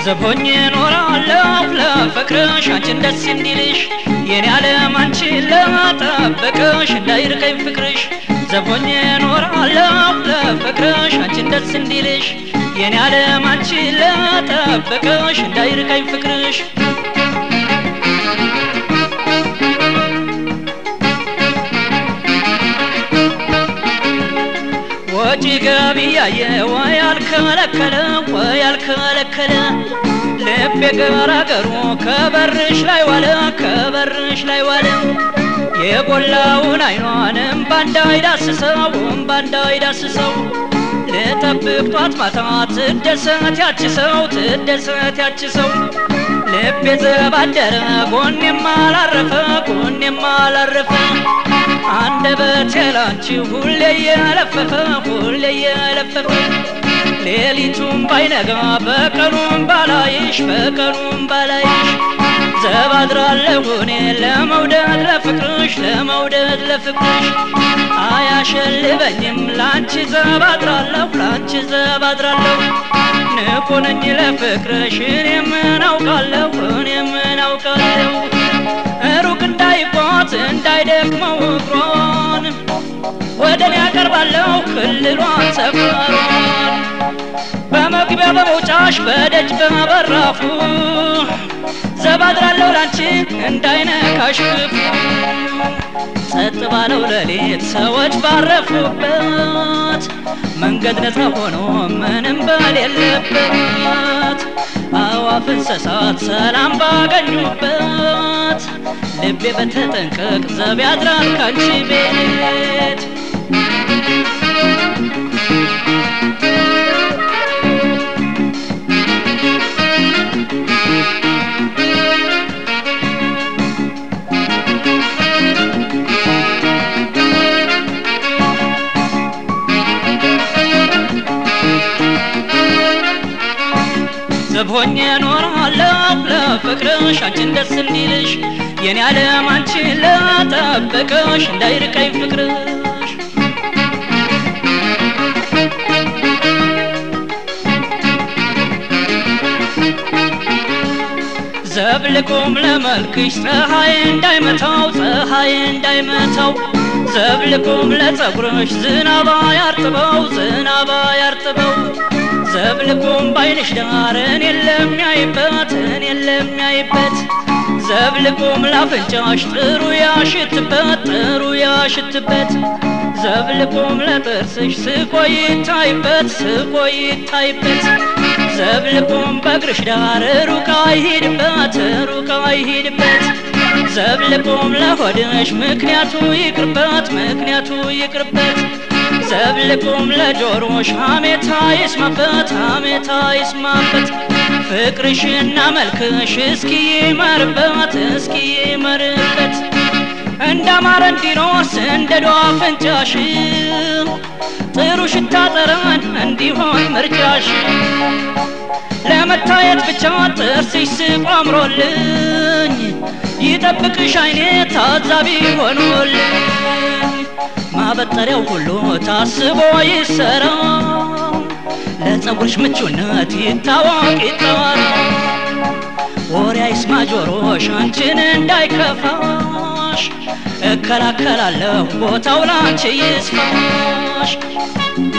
ዘቦኝ ኖራለሁ ለፍቅርሽ አንቺን ደስ እንዲልሽ የኔ ዓለም አንቺን ለጠበቅሽ እንዳይርቀኝ ፍቅርሽ ዘቦኝ ኖራለሁ ለፍቅርሽ አንቺን ደስ እንዲልሽ የኔ ዓለም አንቺን ለጠበቅሽ እንዳይርቀኝ ፍቅርሽ ወጪ ገቢ ያየ ወይ አልከለከለ ወይ አልከለከለ ልቤ ገራገሩ ከበርሽ ላይ ዋለ ከበርሽ ላይ ዋለ የጎላውን አይኗንም ባንዳይ ዳስሰው ባንዳይ ዳስሰው ልጠብቅ ጧት ማታ ትደሰት ያች ሰው ትደሰት ያች ሰው ልቤ ዘባደረ ጎኔም አላረፈ ጎኔም አላረፈ አንደበቴ ላንቺ ሁሌ የለፈፈ ሁሌ የለፈፈ ሌሊቱም ባይነጋ በቀኑም ባላይሽ በቀኑም ባላይሽ ዘባድራለሁ እኔ ለመውደድ ለፍቅርሽ ለመውደድ ለፍቅርሽ አያሸልበኝም ላንቺ ዘባድራለሁ ላንቺ ዘባድራለሁ ንቁ ነኝ ለፍቅርሽ እኔ ምን አውቃለሁ እኔ ምን አውቃለሁ ሩቅ እንዳይጓዝ እንዳይደክመው እግሯን ወደ እኔ ያቀርባለሁ ክልሏን ሰፈሯን በመግቢያ በመውጫሽ በደጅ በበራፉ ዘባድራለሁ ላንቺ እንዳይነካሽ ክፉ ጸጥ ባለው ሌሊት ሰዎች ባረፉበት መንገድ ነፃ ሆኖ ምንም በሌለበት አዋፍ እንስሳት ሰላም ባገኙበት ልቤ በተጠንቀቅ ዘብ ያድራል ካንቺ ቤት ዘብ ሆኜ እኖራለሁ ለፍቅርሽ አንቺን ደስ እንዲልሽ የኔ ዓለም አንቺን ለጠበቅሽ እንዳይርቀኝ ፍቅርሽ ዘብ ልቁም ለመልክሽ ፀሐይ እንዳይመታው ፀሐይ እንዳይመታው ዘብ ልቁም ለጸጉርሽ ዝናባ ያርጥበው ዝናባ ያርጥበው ዘብልቁም ባይንሽ ዳር እኔን ለሚያይበት እኔን ለሚያይበት ዘብልቁም ላፍንጫሽ ጥሩ ያሽትበት ጥሩ ያሽትበት ዘብልቁም ለጥርስሽ ስቆ ይታይበት ስቆ ይታይበት ዘብልቁም በእግርሽ ዳር ሩቅ አይሂድበት ሩቅ አይሂድበት ዘብልቁም ለሆድሽ ምክንያቱ ይቅርበት ምክንያቱ ይቅርበት ዘብልቁም ለጆሮሽ ሀሜታ ይስማበት ሀሜታ ይስማበት ፍቅርሽና መልክሽ እስኪ ይመርበት እስኪ ይመርበት እንዳማረ እንዲኖስ እንደ ዶዋ ፍንጫሽ ጥሩ ሽታ ጠረን እንዲሆን ምርጫሽ ለመታየት ብቻ ጥርስሽ ስቆ አምሮልኝ ይጠብቅሽ አይኔ ታዛቢ ሆኖልኝ ማበጠሪያው ሁሉ ታስቦ ይሰራ ለጸጉርሽ ምቹነት ይታወቅ ይጠራ ወሬ አይስማ ጆሮሽ አንቺን እንዳይከፋሽ እከላከላለሁ ቦታው ላንቺ ይስፋሽ